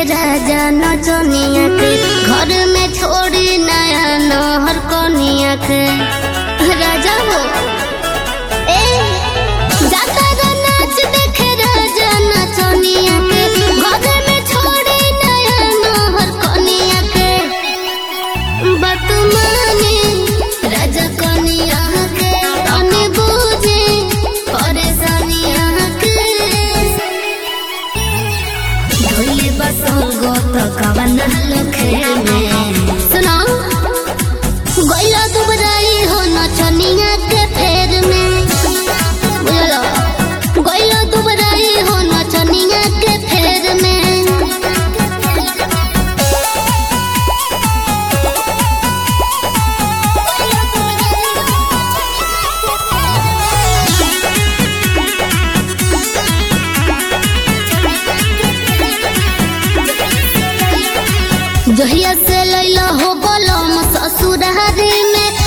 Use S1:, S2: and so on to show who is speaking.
S1: राजा नचनिया के घर में छोड़ी नया नहर कनिया के राजा हो ए जाता गा नाच देखे राजा नचनिया के घर में छोड़ी नया नहर कनिया के बतमानी राजा कनिया के तने बूझे परेशानिया के ढोली बसंगो तो कवन लखे में सुना गइला दुबराई हो नचनिया के फेर में बुझलो गइला दुबराई हो नचनिया के फेर में जहिया से लैला हो बोलम ससुरारी में